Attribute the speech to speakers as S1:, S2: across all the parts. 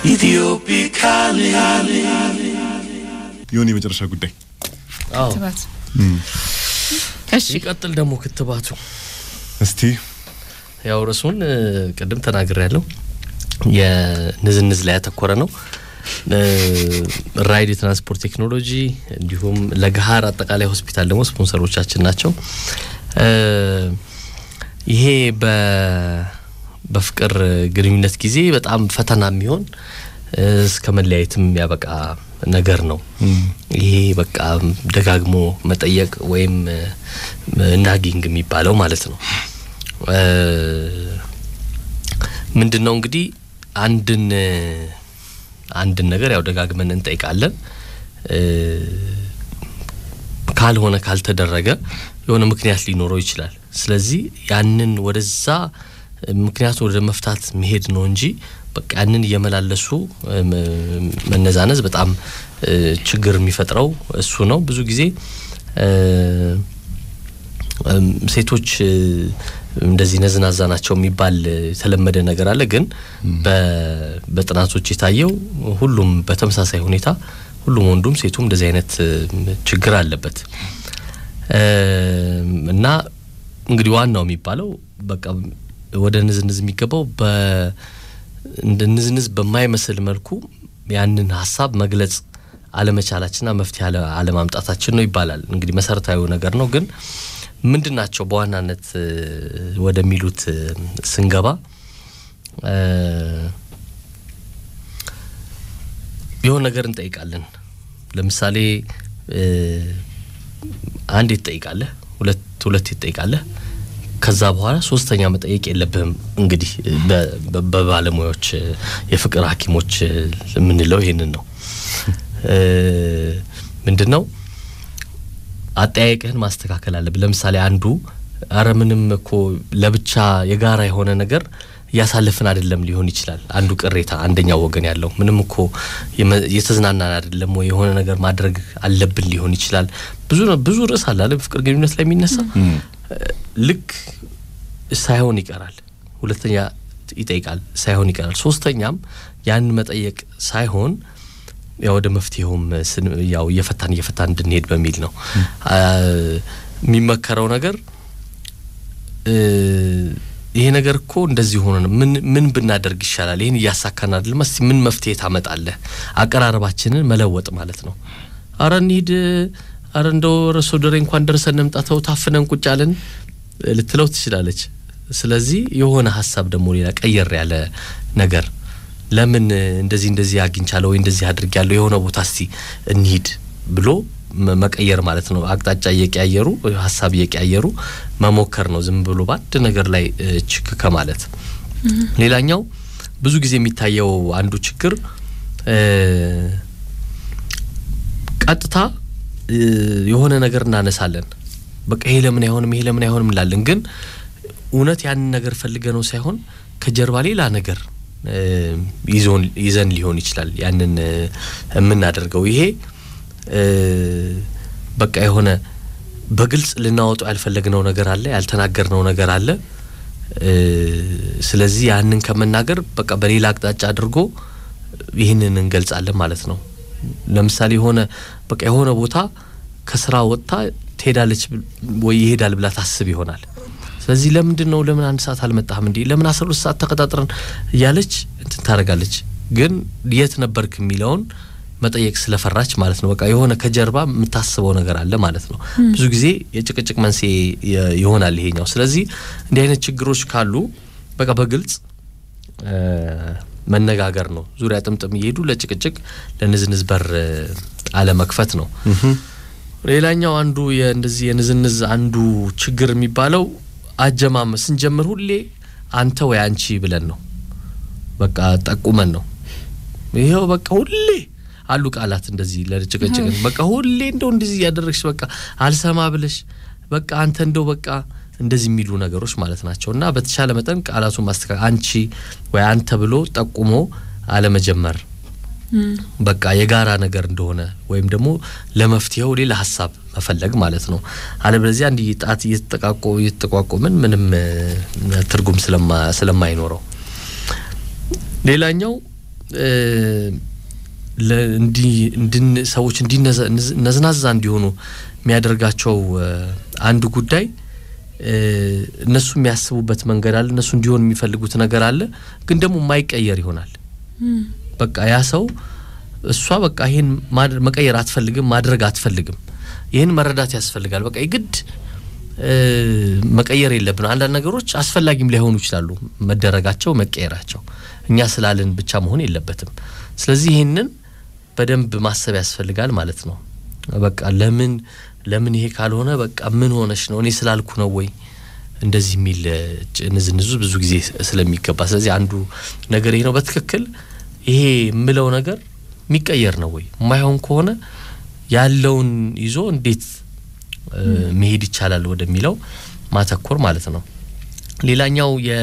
S1: የሆነ የመጨረሻ ጉዳይ
S2: አዎ
S3: ክትባት እሺ
S2: ሲቀጥል ደግሞ ክትባቱ
S1: እስቲ
S2: ያው ርዕሱን እ፣ ቅድም ተናግሬ ያለው የንዝንዝ ላይ ያተኮረ ነው። እ፣ ራይድ የትራንስፖርት ቴክኖሎጂ እንዲሁም ለገሀር አጠቃላይ ሆስፒታል ደግሞ ስፖንሰሮቻችን ናቸው። እ፣ ይሄ በ በፍቅር ግንኙነት ጊዜ በጣም ፈተና የሚሆን እ፣ እስከ መለያየትም ያበቃ ነገር ነው። ይሄ በቃ ደጋግሞ መጠየቅ ወይም ናጊንግ የሚባለው ማለት ነው። ምንድን ነው እንግዲህ አንድን አንድን ነገር ያው ደጋግመን እንጠይቃለን። እ፣ ካልሆነ ካልተደረገ የሆነ ምክንያት ሊኖረው ይችላል። ስለዚህ ያንን ወደዛ ምክንያቱ ወደ መፍታት መሄድ ነው እንጂ በቃ ያንን እየመላለሱ እ፣ መ- መነዛነዝ በጣም እ፣ ችግር የሚፈጥረው እሱ ነው። ብዙ ጊዜ እ፣ እም፣ ሴቶች እ፣ እንደዚህ ነዝናዛ ናቸው የሚባል እ፣ የተለመደ ነገር አለ። ግን በ- በጥናቶች የታየው ሁሉም በተመሳሳይ ሁኔታ ሁሉም ወንዱም ሴቱም እንደዚህ አይነት እ፣ ችግር አለበት እም፣ እና እንግዲህ ዋናው የሚባለው በቃ ወደ ንዝንዝ የሚገባው በ እንደ ንዝንዝ በማይመስል መልኩ ያንን ሀሳብ መግለጽ አለመቻላችንና መፍትሄ አለ- አለማምጣታችን ነው ይባላል። እንግዲህ መሰረታዊ ነገር ነው። ግን ምንድን ናቸው በዋናነት እ፣ ወደሚሉት እ፣ ስንገባ እ፣ የሆነ ነገር እንጠይቃለን። ለምሳሌ እ፣ አንድ ትጠይቃለህ፣ ሁለት ሁለት ትጠይቃለህ። ከዛ በኋላ ሶስተኛ መጠየቅ የለብህም። እንግዲህ በ- በ- በባለሙያዎች እ፣ የፍቅር ሐኪሞች እ፣ የምንለው ይሄንን ነው። እ፣ ምንድን ነው አጠያየቅህን ማስተካከል አለብህ። ለምሳሌ አንዱ አረ ምንም እኮ ለብቻ የጋራ የሆነ ነገር እያሳለፍን አይደለም ሊሆን ይችላል። አንዱ ቅሬታ አንደኛው ወገን ያለው ምንም እኮ የመ- እየተዝናናን አይደለም ወይ የሆነ ነገር ማድረግ አለብን ሊሆን ይችላል። ብዙ ነው ብዙ ርዕስ አለ አይደል? ፍቅር ግንኙነት ላይ የሚነሳ ልክ ሳይሆን ይቀራል። ሁለተኛ ይጠይቃል ሳይሆን ይቀራል። ሶስተኛም ያንን መጠየቅ ሳይሆን ያው ወደ መፍትሄውም ስን- ያው እየፈታን እየፈታን እንድንሄድ በሚል ነው አ፣ የሚመከረው ነገር እ፣ ይሄ ነገር እኮ እንደዚህ ሆነ ነው። ምን ምን ብናደርግ ይሻላል? ይህን እያሳካን አይደለም። እስቲ ምን መፍትሄ ታመጣለህ? አቀራረባችንን መለወጥ ማለት ነው። አረ እንሂድ፣ አረ እንደው ረሶ ደሬ እንኳን ደርሰን እንምጣተው ታፍነን ቁጭ አለን ልትለው ትችላለች። ስለዚህ የሆነ ሀሳብ ደግሞ ሌላ ቀየር ያለ ነገር ለምን እንደዚህ እንደዚህ አግኝቻለሁ ወይ እንደዚህ አድርጊያለሁ የሆነ ቦታ እስቲ እንሂድ ብሎ መ- መቀየር ማለት ነው። አቅጣጫ እየቀያየሩ ሀሳብ እየቀያየሩ መሞከር ነው። ዝም ብሎ በአንድ ነገር ላይ እ፣ ችክ ከማለት ሌላኛው ብዙ ጊዜ የሚታየው አንዱ ችግር እ፣ ቀጥታ እ፣ የሆነ ነገር እናነሳለን። በቃ ይሄ ለምን አይሆንም፣ ይሄ ለምን አይሆንም እንላለን። ግን እውነት ያንን ነገር ፈልገ ነው ሳይሆን ከጀርባ ሌላ ነገር እ፣ ይዞን ይዘን ሊሆን ይችላል ያንን እ፣ የምናደርገው ይሄ እ፣ በቃ የሆነ በግልጽ ልናወጣው ያልፈለግነው ነገር አለ፣ ያልተናገርነው ነገር አለ። እ፣ ስለዚህ ያንን ከመናገር በቃ በሌላ አቅጣጫ አድርጎ ይህንን እንገልጻለን ማለት ነው። ለምሳሌ የሆነ በቃ የሆነ ቦታ ከስራ ወጥታ ትሄዳለች ብል- ወይ ይሄዳል ብላ ታስብ ይሆናል። ስለዚህ ለምንድን ነው ለምን አንድ ሰዓት አልመጣህም እንዲህ ለምን አስራ ሁለት ሰዓት ተቀጣጥረን እያለች እንትን ታደርጋለች። ግን የት ነበርክ የሚለውን መጠየቅ ስለፈራች ማለት ነው። በቃ የሆነ ከጀርባ የምታስበው ነገር አለ ማለት ነው። ብዙ ጊዜ የጭቅጭቅ መንስኤ የ- ይሆናል ይሄኛው። ስለዚህ እንዲህ አይነት ችግሮች ካሉ በቃ በግልጽ እ፣ መነጋገር ነው። ዙሪያ ጥምጥም እየሄዱ ለጭቅጭቅ ለንዝንዝ በር እ፣ አለመክፈት ነው። ሌላኛው አንዱ የእንደዚህ የንዝንዝ አንዱ ችግር የሚባለው አጀማመር ስንጀምር ሁሌ አንተ ወይ አንቺ ብለን ነው በቃ ጠቁመን ነው። ይኸው በቃ ሁሌ አሉ ቃላት እንደዚህ ለጭቅጭቅ በቃ ሁሌ እንደው እንደዚህ እያደረግሽ በቃ አልሰማ ብለሽ በቃ አንተ እንደው በቃ እንደዚህ የሚሉ ነገሮች ማለት ናቸው። እና በተቻለ መጠን ቃላቱን ማስተካከል አንቺ ወይ አንተ ብሎ ጠቁሞ አለመጀመር በቃ የጋራ ነገር እንደሆነ ወይም ደግሞ ለመፍትሄው ሌላ ሀሳብ መፈለግ ማለት ነው። አለበለዚያ እንዲህ ጣት እየተጠቃቆ እየተጠቋቆምን ምንም እ፣ ትርጉም ስለማ ስለማይኖረው ሌላኛው እ፣ ለ- እንዲ- እንድን- ሰዎች እንዲነዘ- ንዝ- ነዝናዛ እንዲሆኑ የሚያደርጋቸው እ፣ አንዱ ጉዳይ እ፣ እነሱ የሚያስቡበት መንገድ አለ። እነሱ እንዲሆን የሚፈልጉት ነገር አለ፣ ግን ደግሞ የማይቀየር ይሆናል። በቃ ያ ሰው እሷ በቃ ይሄን ማድ- መቀየር አትፈልግም፣ ማድረግ አትፈልግም። ይህን መረዳት ያስፈልጋል። በቃ የግድ እ፣ መቀየር የለብን። አንዳንድ ነገሮች አስፈላጊም ላይሆኑ ይችላሉ፣ መደረጋቸው፣ መቀየራቸው እኛ ስላልን ብቻ መሆን የለበትም። ስለዚህ ይህንን በደንብ ማሰብ ያስፈልጋል ማለት ነው። በቃ ለምን ለምን ይሄ ካልሆነ በቃ ምን ሆነሽ ነው እኔ ስላልኩ ነው ወይ እንደዚህ የሚል እ፣ ጭ- ንዝንዙ ብዙ ጊዜ ስለሚገባ ስለዚህ አንዱ ነገር ይሄ ነው። በትክክል ይሄ የምለው ነገር የሚቀየር ነው ወይ የማይሆን ከሆነ ያለውን ይዞ እንዴት እ፣ መሄድ ይቻላል ወደሚለው ማተኮር ማለት ነው። ሌላኛው የ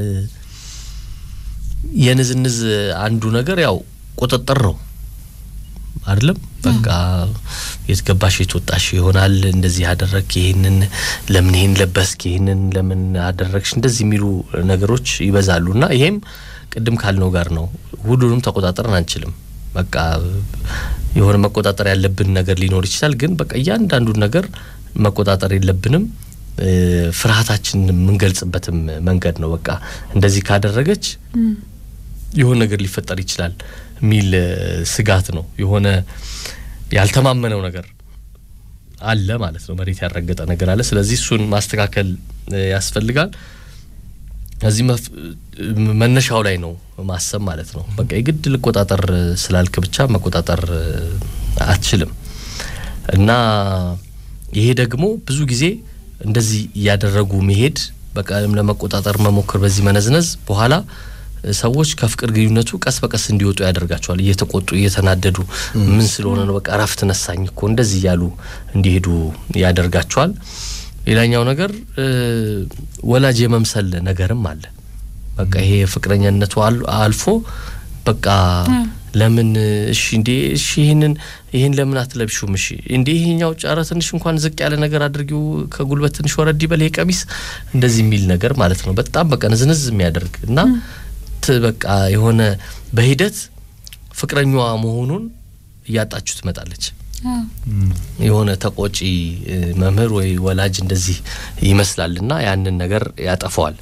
S2: የንዝንዝ አንዱ ነገር ያው ቁጥጥር ነው አይደለም። በቃ የት ገባሽ የት ወጣሽ ይሆናል። እንደዚህ ያደረግክ ይህንን ለምን ይህን ለበስክ ይህንን ለምን አደረግሽ እንደዚህ የሚሉ ነገሮች ይበዛሉ እና ይሄም ቅድም ካልነው ጋር ነው። ሁሉንም ተቆጣጠርን አንችልም። በቃ የሆነ መቆጣጠር ያለብን ነገር ሊኖር ይችላል። ግን በቃ እያንዳንዱን ነገር መቆጣጠር የለብንም። እ፣ ፍርሃታችንን የምንገልጽበትም መንገድ ነው። በቃ እንደዚህ ካደረገች የሆነ ነገር ሊፈጠር ይችላል የሚል እ፣ ስጋት ነው። የሆነ ያልተማመነው ነገር አለ ማለት ነው። መሬት ያልረገጠ ነገር አለ። ስለዚህ እሱን ማስተካከል እ፣ ያስፈልጋል። እዚህ መፍ- እ፣ መነሻው ላይ ነው ማሰብ ማለት ነው። በቃ የግድ ልቆጣጠር እ፣ ስላልክ ብቻ መቆጣጠር እ፣ አትችልም እና ይሄ ደግሞ ብዙ ጊዜ እንደዚህ እያደረጉ መሄድ በቃ ለመቆጣጠር መሞከር በዚህ መነዝነዝ በኋላ እ፣ ሰዎች ከፍቅር ግንኙነቱ ቀስ በቀስ እንዲወጡ ያደርጋቸዋል። እየተቆጡ እየተናደዱ ምን ስለሆነ ነው በቃ እረፍት ነሳኝ እኮ እንደዚህ እያሉ እንዲሄዱ ያደርጋቸዋል። ሌላኛው ነገር እ፣ ወላጅ የመምሰል ነገርም አለ። በቃ ይሄ ፍቅረኛነቱ አል- አልፎ በቃ ለምን እሺ እንዴ እሺ ይህንን ይህን ለምን አትለብሹም? እሺ እንዴ ይሄኛው ጫረ ትንሽ እንኳን ዝቅ ያለ ነገር አድርጊው ከጉልበት ትንሽ ወረድ ይበል ይሄ ቀሚስ እንደዚህ የሚል ነገር ማለት ነው። በጣም በቃ ንዝንዝ የሚያደርግ እና ት በቃ የሆነ በሂደት ፍቅረኛዋ መሆኑን እያጣችሁ ትመጣለች። የሆነ ተቆጪ እ፣ መምህር ወይ ወላጅ እንደዚህ ይመስላልና ያንን ነገር ያጠፈዋል።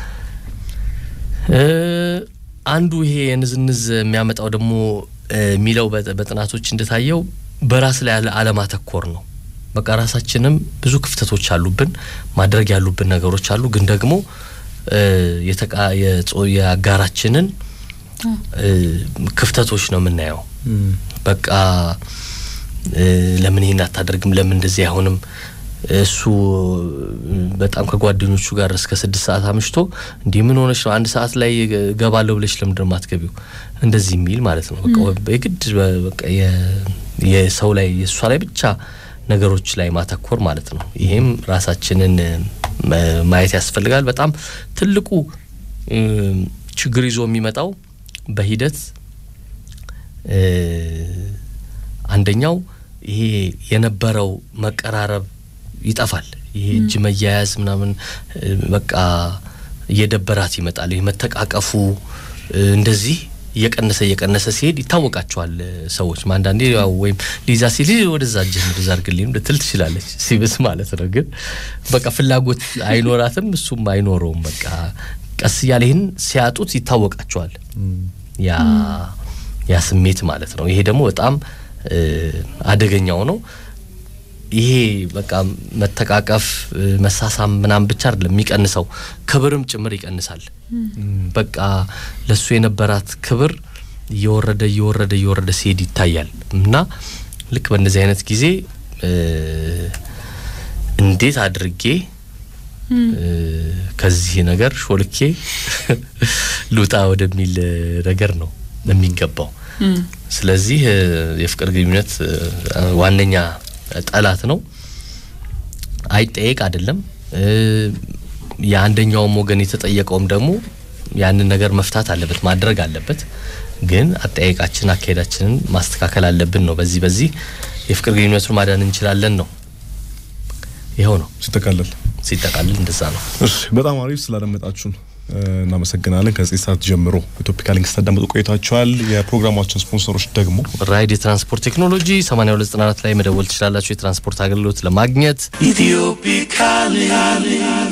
S2: እ፣ አንዱ ይሄ የንዝንዝ የሚያመጣው ደግሞ እ፣ የሚለው በጥ- በጥናቶች እንደታየው በራስ ላይ ያለ አለማተኮር ነው። በቃ ራሳችንም ብዙ ክፍተቶች አሉብን፣ ማድረግ ያሉብን ነገሮች አሉ። ግን ደግሞ እ፣ የተቃ- የጾ- የአጋራችንን እ፣ ክፍተቶች ነው የምናየው። በቃ እ፣ ለምን ይህን አታደርግም? ለምን እንደዚህ አይሆንም? እሱ በጣም ከጓደኞቹ ጋር እስከ ስድስት ሰዓት አምሽቶ እንዲህ ምን ሆነች ነው አንድ ሰዓት ላይ ገባለሁ ብለሽ ለምንድን ነው የማትገቢው? እንደዚህ የሚል ማለት ነው። በቃ የግድ በቃ የ- የሰው ላይ የእሷ ላይ ብቻ ነገሮች ላይ ማተኮር ማለት ነው። ይሄም ራሳችንን ማ- ማየት ያስፈልጋል። በጣም ትልቁ እ፣ ችግር ይዞ የሚመጣው በሂደት እ፣ አንደኛው ይሄ የነበረው መቀራረብ ይጠፋል። ይሄ እጅ መያያዝ ምናምን እ፣ በቃ እየደበራት ይመጣል። ይሄ መተቃቀፉ እ፣ እንደዚህ እየቀነሰ እየቀነሰ ሲሄድ ይታወቃቸዋል እ፣ ሰዎች አንዳንዴ ያው ወይም ሊዛ ሲል "ይህ ወደዛ እጅህን ወደዛ አድርግልኝ ልትል ትችላለች፣ ሲብስ ማለት ነው። ግን በቃ ፍላጎት አይኖራትም፣ እሱም አይኖረውም። በቃ ቀስ እያለ ይህን ሲያጡት ይታወቃቸዋል ያ ያ ስሜት ማለት ነው። ይሄ ደግሞ በጣም እ፣ አደገኛው ነው። ይሄ በቃ መተቃቀፍ እ፣ መሳሳም ምናምን ብቻ አይደለም የሚቀንሰው፣ ክብርም ጭምር ይቀንሳል። በቃ ለሱ የነበራት ክብር እየወረደ እየወረደ እየወረደ ሲሄድ ይታያል እና ልክ በእነዚህ አይነት ጊዜ እ፣ እንዴት አድርጌ እ፣ ከዚህ ነገር ሾልኬ ልውጣ ወደሚል እ፣ ነገር ነው የሚገባው። ስለዚህ እ፣ የፍቅር ግንኙነት እ፣ ዋነኛ ጠላት ነው። አይጠየቅ አይደለም እ፣ የአንደኛውም ወገን የተጠየቀውም ደግሞ ያንን ነገር መፍታት አለበት ማድረግ አለበት። ግን አጠያየቃችን አካሄዳችንን ማስተካከል አለብን ነው። በዚህ በዚህ የፍቅር ግንኙነቱን ማዳን እንችላለን ነው። ይኸው ነው
S1: ሲጠቃለል
S2: ሲጠቃልል እንደዛ ነው።
S1: እሺ፣ በጣም አሪፍ ስላደመጣችሁን እናመሰግናለን። ከዚህ ሰዓት ጀምሮ ኢትዮፒካ ሊንክ ስታዳምጡ ቆይታችኋል። የፕሮግራማችን ስፖንሰሮች ደግሞ
S2: ራይድ የትራንስፖርት ቴክኖሎጂ 8294 ላይ መደወል ትችላላችሁ። የትራንስፖርት አገልግሎት ለማግኘት
S4: Ethiopic calling.